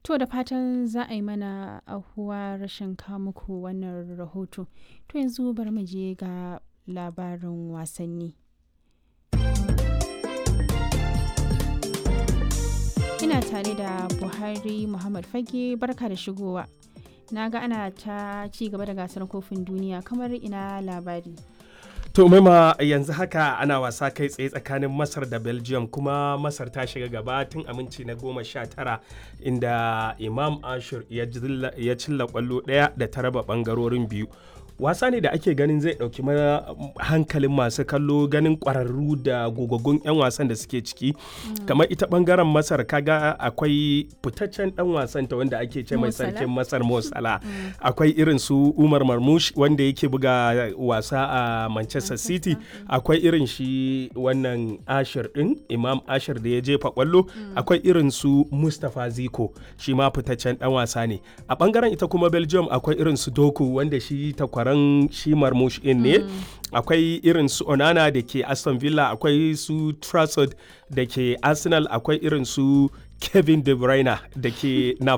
To da fatan za a yi mana ahuwa rashin muku wannan rahoto. To yanzu bari mu je ga labarin wasanni. Ina tare da Buhari Muhammad Fage barka da shigowa. Na ga ana ta ci gaba da gasar kofin duniya kamar ina labari. To maima yanzu haka ana wasa kai tsaye tsakanin Masar da Belgium kuma Masar ta shiga gaba tun aminci na goma sha tara inda Imam Ashur ya cilla kwallo ɗaya da ta raba ɓangarorin biyu. wasa ne da ake ganin zai ɗauki hankalin masu kallo ganin ƙwararru da gogaggun 'yan wasan da suke ciki kamar ita ɓangaren masar kaga akwai fitaccen ɗan wasan ta wanda ake ce mai sarkin masar mosala akwai irin su umar marmush wanda yake buga wasa a manchester city akwai irin shi wannan ashir ɗin imam ashir da ya jefa kwallo akwai irin su mustapha ziko shi ma fitaccen ɗan wasa ne a ɓangaren ita kuma belgium akwai irin su doku wanda shi takwaran shi marmush in ne akwai irin su onana da ke aston villa akwai su trafford da ke arsenal akwai irin su kevin de bruyne da ke